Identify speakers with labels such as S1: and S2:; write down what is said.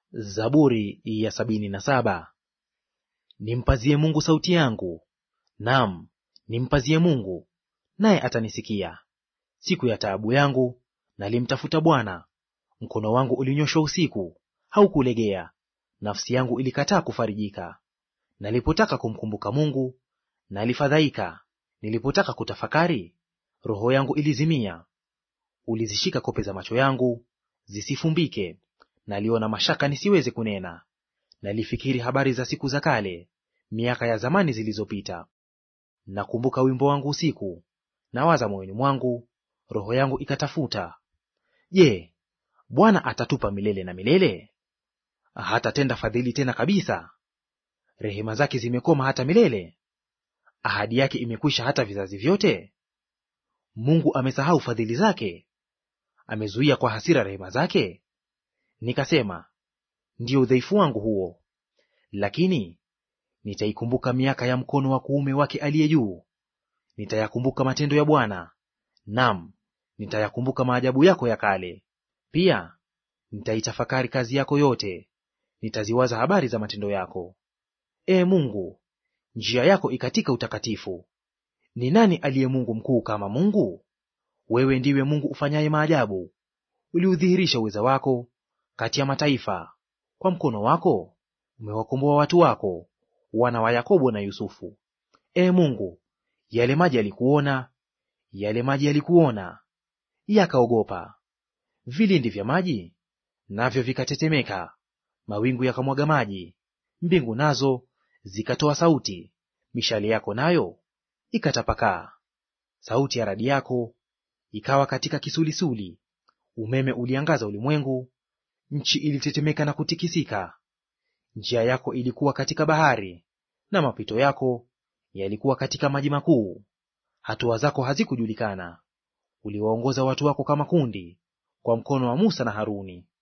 S1: Zaburi ya sabini na saba. Nimpazie Mungu sauti yangu, naam, nimpazie Mungu, naye atanisikia. Siku ya taabu yangu nalimtafuta Bwana. Mkono wangu ulinyoshwa usiku, haukulegea; nafsi yangu ilikataa kufarijika. Nalipotaka kumkumbuka Mungu, nalifadhaika; nilipotaka kutafakari, roho yangu ilizimia. Ulizishika kope za macho yangu zisifumbike, naliona mashaka nisiweze kunena. Nalifikiri habari za siku za kale, miaka ya zamani zilizopita. Nakumbuka wimbo wangu usiku, nawaza moyoni mwangu, roho yangu ikatafuta, Je, Bwana atatupa milele na milele? Hatatenda fadhili tena kabisa? Rehema zake zimekoma hata milele? Ahadi yake imekwisha hata vizazi vyote? Mungu amesahau fadhili zake? Amezuia kwa hasira rehema zake? Nikasema, ndiyo udhaifu wangu huo. Lakini nitaikumbuka miaka ya mkono wa kuume wake aliye juu. Nitayakumbuka matendo ya Bwana, nam nitayakumbuka maajabu yako ya kale. Pia nitaitafakari kazi yako yote, nitaziwaza habari za matendo yako. Ee Mungu, njia yako ikatika utakatifu. Ni nani aliye Mungu mkuu kama Mungu? Wewe ndiwe Mungu ufanyaye maajabu. Uliudhihirisha uweza wako kati ya mataifa. Kwa mkono wako umewakomboa watu wako, wana wa Yakobo na Yusufu. Ee Mungu, yale maji yalikuona, yale maji yalikuona, yakaogopa. Vilindi vya maji navyo vikatetemeka, mawingu yakamwaga maji, mbingu nazo zikatoa sauti, mishale yako nayo ikatapakaa. Sauti ya radi yako ikawa katika kisulisuli, umeme uliangaza ulimwengu, nchi ilitetemeka na kutikisika. Njia yako ilikuwa katika bahari, na mapito yako yalikuwa katika maji makuu. Hatua zako hazikujulikana. Uliwaongoza watu wako kama kundi, kwa mkono wa Musa na Haruni.